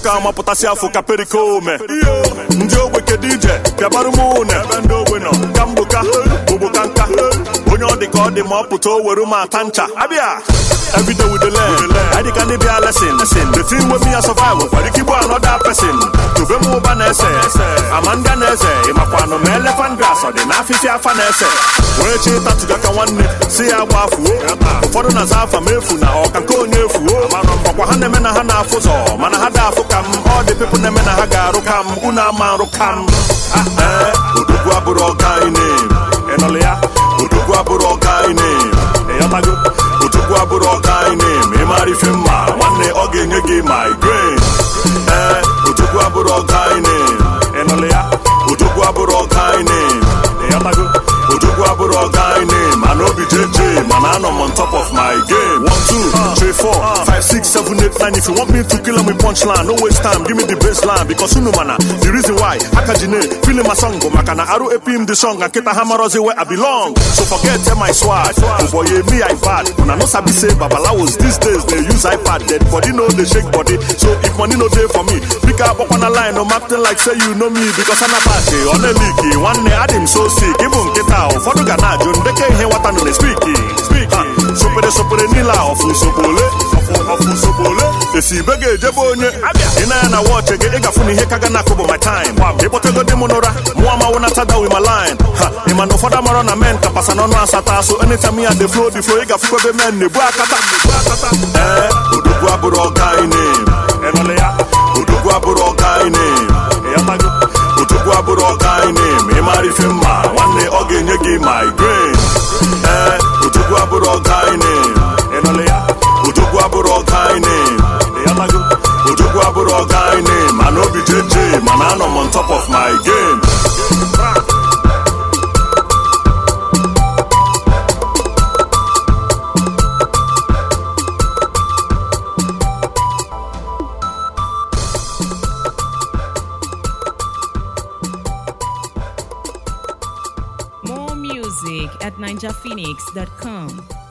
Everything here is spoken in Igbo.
nwoke amapụtasị afọ ka perikome ndị ogbe kedu ije bịabarụ m une ebe ndị ogbe nọ ka mgboka ogboka nka onye ọ dị ka ọ dị ma ọ pụta o were m ata ncha abịa everyday we dey learn anyị ka ndị bịa lesson the thing wey me a survive nwere ike igbu another person tobe m ụba na-ese ama ndị a na-eze ịmakwanụ ma elephant grass ọ dị n'afịfịa afa na-ese wee chi ịtatụga ka nwanne si ya gba fuo ụfọdụ na-aza afa m efu na ọka nke onye efuo ọkwa ha na-eme na ha na-afụ ụzọ mana ha da-afụ ka m ọ dị pepụ na-eme na ha ga-arụ ka m unu ama arụ ka m ee odogwu abụrụ ọga ine ịnọlụ ya odogwu abụrụ ọga ine ịyọtago odogwu abụrụ ọga ine ma ị mara ife mma nwanne ọ ga-enye gị migraine ee odogwu abụrụ ọga ine ịnọlụ ya odogwu abụrụ ọga ine ịyọtago odogwu abụrụ ọga ine mana obi jeje mana anọ m on top of my game one two three four five six seven eight nine if you want me to kill am with punchline no waste time give me the baseline because unu mana the reason why aka ji ne feeling my song bụ maka na arụ epim the song and nkịta ha marozi where I belong so forget tell my swag boy me i bad una no sabi say babalawos these days dey use ipad dead body no dey shake body so if money no dey for me bika agbakwana line no acting like say you know me because anabati ọ na-eliki nwanne adị m so sick ịbụ nkịta ụfọdụ ga na-ajụ ndeke ihe nwata nọ na-espiki sopere sopere niile a ọfụ sogbole ọfụ sogbole esi ibe ga-ejebe onye ị na ya na wọchị gị ị gafụ na ihe ka ga na-akụ bụ my time ịkpọtego di m n'ụra mụ amawo na tada wi ma line ha ị ma na ụfọdụ amarọ na men kapasa n'ọnụ asata so anytime ya dey flow the flow ị gafụkwa ebe men na-ebu akata ee odogwu abụrụ ọga ine ịnọlị ya odogwu abụrụ ọga ine ịyọtago odogwu abụrụ ọga ine ma ị mara ife mma nwanne ọ ga-enye gị migraine ee odogwu abụrụ ọga ine ịnọlị ya odogwu abụrụ ọga ine ịyọtago odogwu abụrụ ọga ine mana obi jeje mana anọ m on top of my game More music at ninjaphoenix.com.